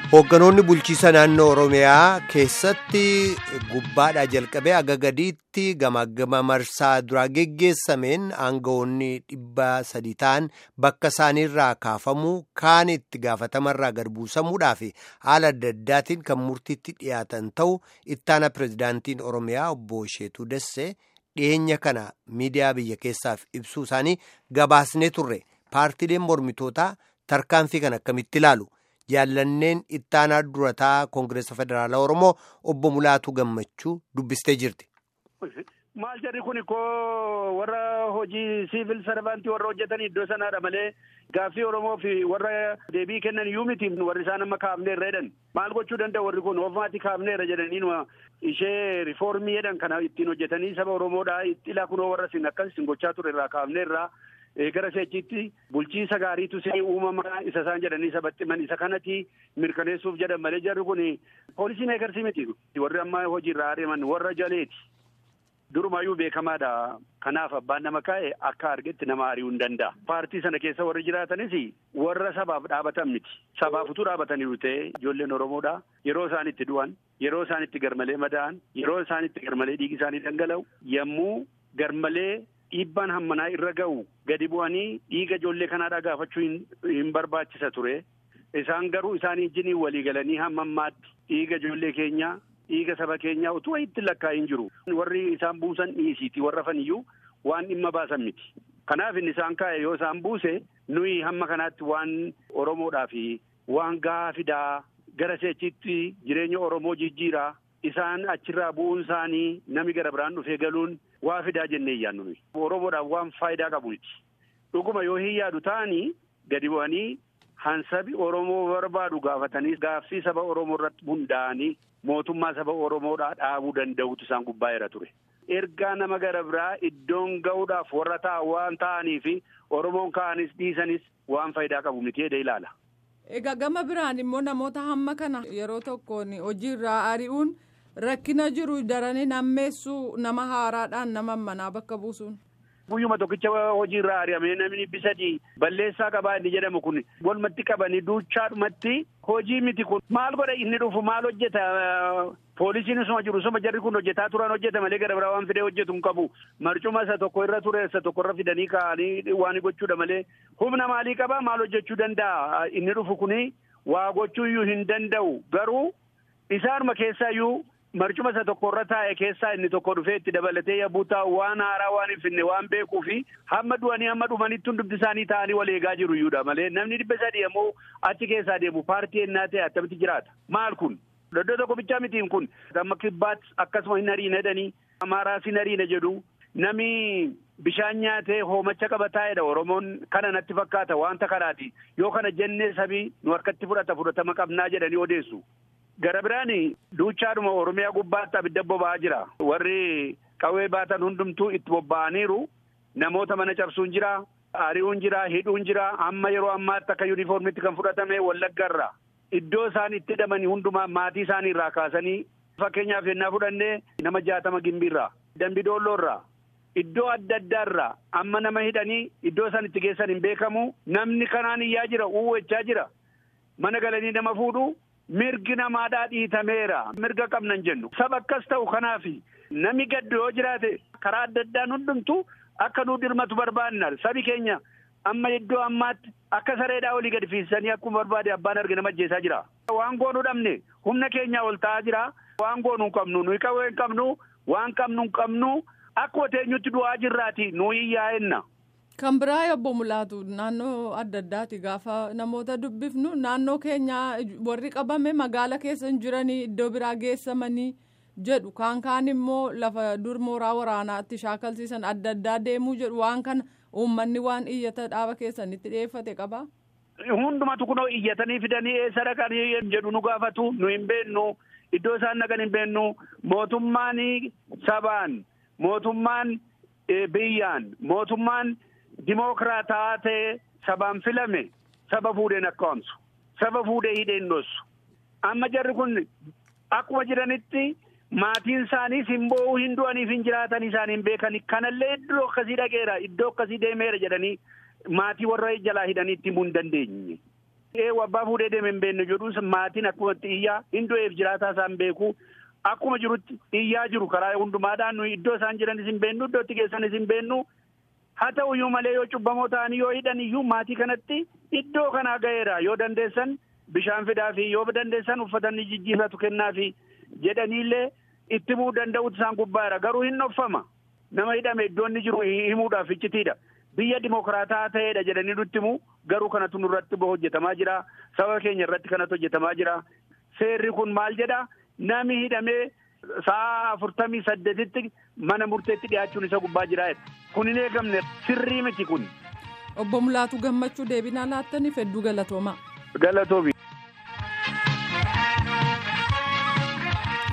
Hoogganoonni bulchiisa naannoo Oromiyaa keessatti gubbaadhaa jalqabee aga gadiitti gamaagama marsaa duraa geggeessameen aangawoonni dhibba sadii ta'an bakka isaaniirraa kaafamuu kaan itti gaafatamarraa gad buusamuudhaa fi haala adda addaatiin kan murtiitti dhiyaatan ta'u ittaana pirezidaantiin Oromiyaa obbo Sheetuu Dassee dhiyeenya kana miidiyaa biyya keessaaf ibsuu isaanii gabaasnee turre paartiileen mormitootaa tarkaanfii kan akkamitti ilaalu. jaallanneen ittaanaa durataa koongireesa federaalaa oromoo obbo Mulaatuu Gammachuu dubbistee jirti. Maal jarri kun koo warra hojii siivil sarvaantii warra hojjetan iddoo sanaadha malee gaaffii Oromoo fi warra deebii kennan iyyuu miti warri isaan amma kaafneerra jedhan maal gochuu danda'u warri kun ofumaatti kaafneerra jedhanii ishee rifoormii jedhan kana ittiin hojjetanii saba Oromoodhaa ilaa kunoo warra isin akkas isin gochaa ture irraa kaafneerraa. gara seechitti bulchiinsa gaariitu see uumamaa isa isaan jedhanii isa baxximan isa kanatti mirkaneessuuf jedhan malee jarri kun poolisii meekarsii miti warri amma hojiirraa adeeman warra jaleeti durumaayyuu beekamaadha kanaaf abbaan nama kaa'e akka argetti nama ari'uu hin danda'a paartii sana keessa warri jiraatanis warra sabaaf dhaabatan miti sabaaf utuu dhaabataniiru ta'e ijoolleen oromoodha yeroo isaan itti du'an yeroo isaan itti garmalee madaa'an yeroo isaan itti garmalee dhiigi isaanii dhangala'u yommuu garmalee dhiibbaan hammanaa irra ga'u gadi bu'anii dhiiga ijoollee kanaadhaa gaafachuu hin barbaachisa ture isaan garuu isaanii wajjiniin walii galanii hamma ammaatti dhiiga ijoollee keenyaa dhiiga saba keenyaa utuu itti lakkaa'in jiru warri isaan buusan dhiisiiti warra faniyyuu waan dhimma baasan miti kanaaf inni isaan kaa'e yoo isaan buuse nuyi hamma kanaatti waan oromoodhaa fi waan gahaa fidaa gara seechitti jireenya oromoo jijjiiraa isaan achirraa bu'uun isaanii nami gara biraan dhufee galuun waa fidaa jennee iyyaannu nuyi. Oromoodhaaf waan faayidaa qabu miti. Dhuguma yoo hin yaadu ta'anii gadi bu'anii hansabi Oromoo barbaadu gaafatanii gaaffii saba Oromoo irratti hundaa'anii mootummaa saba Oromoodhaa dhaabuu danda'utu isaan gubbaa ture. Ergaa nama gara biraa iddoon ga'uudhaaf warra ta'a waan ta'anii fi Oromoon ka'anis dhiisanis waan faayidaa qabu miti jedhee ilaala. Egaa gama biraan immoo namoota hamma kana yeroo tokkoon hojiirraa ari'uun rakkina jiru daranii nammeessuu nama haaraadhaan nama manaa bakka buusuun. Guyyuma tokkicha hojiirraa ari'amee namni bisadii balleessaa qabaa inni jedhamu kun walumatti qabanii duuchaadhumatti hojii miti kun maal godha inni dhufu maal hojjeta poolisiin isuma jiru isuma jarri kun hojjetaa turan hojjeta malee gara biraa waan fidee hojjetu hin qabu marcuma isa tokko irra ture isa tokko irra fidanii kaa'anii waan gochuudha malee humna maalii qabaa maal hojjechuu danda'a inni dhufu kuni waa gochuu iyyuu hin danda'u garuu isaanuma keessaa iyyuu marcuma isa tokko irra taa'e keessaa inni tokko dhufee itti dabalatee yabbuu taa'u waan haaraa waan hin finne waan beekuu fi hamma du'anii hamma dhumanitti dubbi isaanii ta'anii wal eegaa jiru iyyuudha malee namni dhibba sadii ammoo achi keessaa deemu paartii ennaa ta'e attamitti jiraata maal kun iddoo tokko bichaa mitiin kun amma kibbaat akkasuma hin hariina jedhanii amaaraas hin hariina jedhu nami bishaan nyaatee hoomacha qaba taa'edha oromoon kana natti fakkaata wanta kanaati yoo kana jennee sabii nu harkatti fudhata fudhatama qabnaa jedhanii odeessu. Gara biraan duuchaadhuma Oromiyaa gubbaatti abidda boba'aa jira. Warri qawwee baatan hundumtuu itti bobba'aniiru. Namoota mana cabsuun jira. Ari'uun jira. Hidhuun jira. Amma yeroo ammaatti akka yuunifoormiitti kan fudhatame Wallaggarra. Iddoo isaan itti hidhamanii hundumaa maatii isaanii irraa kaasanii fakkeenyaaf yennaa fudhannee nama jaatama gimbiirraa. Dambidoolloorraa. Iddoo adda addaarraa amma nama hidhanii iddoo isaan itti geessan hin beekamu. Namni kanaan iyyaa jira. Uwwachaa jira. Mana galanii nama fuudhu. Mirgi namaadhaa dhiitameera. Mirga qabnan jennu. Saba akkas ta'u kanaaf namni gaddu yoo jiraate karaa adda addaan hundumtu akka nu dirmatu barbaanna. Sabi keenya amma iddoo ammaatti akka sareedhaa olii gadi fiisanii akkuma barbaade abbaan arge nama ajjeesaa jira. Waan goonuu dhabne humna keenyaa ol ta'aa jira. Waan goonuu hin qabnu nuyi qawwee hin qabnu waan qabnu hin qabnu akkuma teenyutti du'aa jirraati nuyi yaa'enna. Kan biraa obbo Mulaatu naannoo adda addaati gaafa namoota dubbifnu naannoo keenya warri qabame magaala keessa hin jiranii iddoo biraa geessamanii jedhu kaan kaan immoo lafa dur mooraa waraanaatti shaakalsiisan adda addaa deemuu jedhu waan kana uummanni waan iyyata dhaaba keessanitti dhiyeeffate qabaa. Hundumatu kunoo iyyatanii fidanii eessa dhaqanii jedhu nu gaafatu nu hin beennu iddoo isaan dhaqan hin beennu mootummaan sabaan mootummaan biyyaan mootummaan. Dimookiraataa ta'e sabaan filame saba fuudheen akka waamsu saba fuudhee hidheen dhoosu amma jarri kun akkuma jiranitti maatiin isaaniis hin boo'uu hin du'aniif hin jiraatan isaanii hin beekani kanallee iddoo akkasii dhaqeera iddoo akkasii deemeera jedhanii maatii warra jalaa hidhaniitti himuu hin dandeenye Eewu abbaa fuudhee deeme hin beekne jedhus maatiin akkumatti iyyaa hin du'eef jiraataa isaan beeku akkuma jirutti iyyaa jiru karaa hundumaadhaan nuyi iddoo isaan jiranis hin beennu iddootti geessanis hin beennu haa ta'uyyuu malee yoo cubbamoo ta'anii yoo hidhan iyyuu maatii kanatti iddoo kanaa ga'eera yoo dandeessan bishaan fidaa fi yoo dandeessan uffatanii jijjiirratu kennaa fi jedhaniillee itti himuu danda'utu isaan gubbaadha garuu hin dhoffama nama hidhame iddoo inni jiru himuudhaaf iccitiidha. biyya dimokiraataa ta'eedha jedhanii nutti himu garuu kanatu nurratti hojjetamaa jira saba keenya irratti kanatu hojjetamaa jira seerri kun maal jedha nami hidhamee sa'a afurtamii saddeetitti mana murteetti dhiyaachuun isa gubbaa jira kun hin eegamne sirrii miti kun. obbo Mulaatu gammachuu deebinaa laattaniif hedduu galatoomaa. galatoomi.